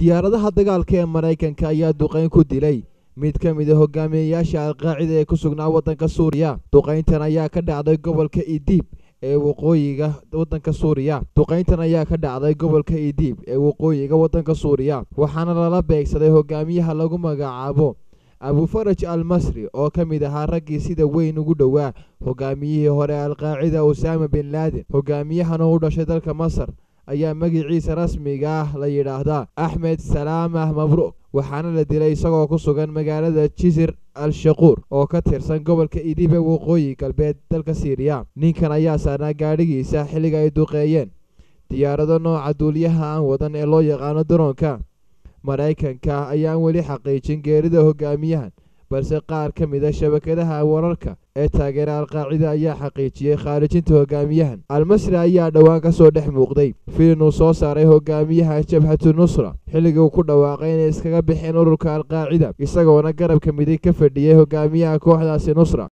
diyaaradaha dagaalka ee maraykanka ayaa duqayn ku dilay mid ka mid a hogaamiyeyaasha alqaacida ee ku sugnaa waddanka suuriya duqayntan ayaa ka dhacday gobolka idiib ee waqooyiga waddanka suuriya duqayntan ayaa ka dhacday gobolka idiib ee waqooyiga waddanka suuriya waxaana lala beegsaday hogaamiyaha lagu magacaabo abufaraj al masri oo ka mid ahaa raggii sida weyn ugu dhowaa hogaamiyihii hore alqaacida usaama bin laadin hogaamiyahan oo u dhashay dalka masar ayaa magiciisa rasmiga ah la yidhaahdaa axmed salaamah mabruuk waxaana la dilay isagoo ku sugan magaalada jisir al shaquur oo ka tirsan gobolka idib ee waqooyi galbeed dalka siiriya ninkan ayaa saarnaa gaadhigiisa xilliga ay duqeeyeen diyaarado nooca duuliyaha aan wadan ee loo yaqaano daroonka maraykanka ayaan weli xaqiijin geerida hogaamiyahan balse qaar ka mid a shabakadaha wararka ee taageera alqaacida ayaa xaqiijiyey khaarijinta hogaamiyahan almasri ayaa dhowaan ka soo dhex muuqday filin uu soo saaray hogaamiyaha jabhatu nusra xilligii uu ku dhawaaqay inay iskaga bixeen ururka alqaacida isagoona garabka midig ka fadhiyey hogaamiyaha kooxdaasi nusra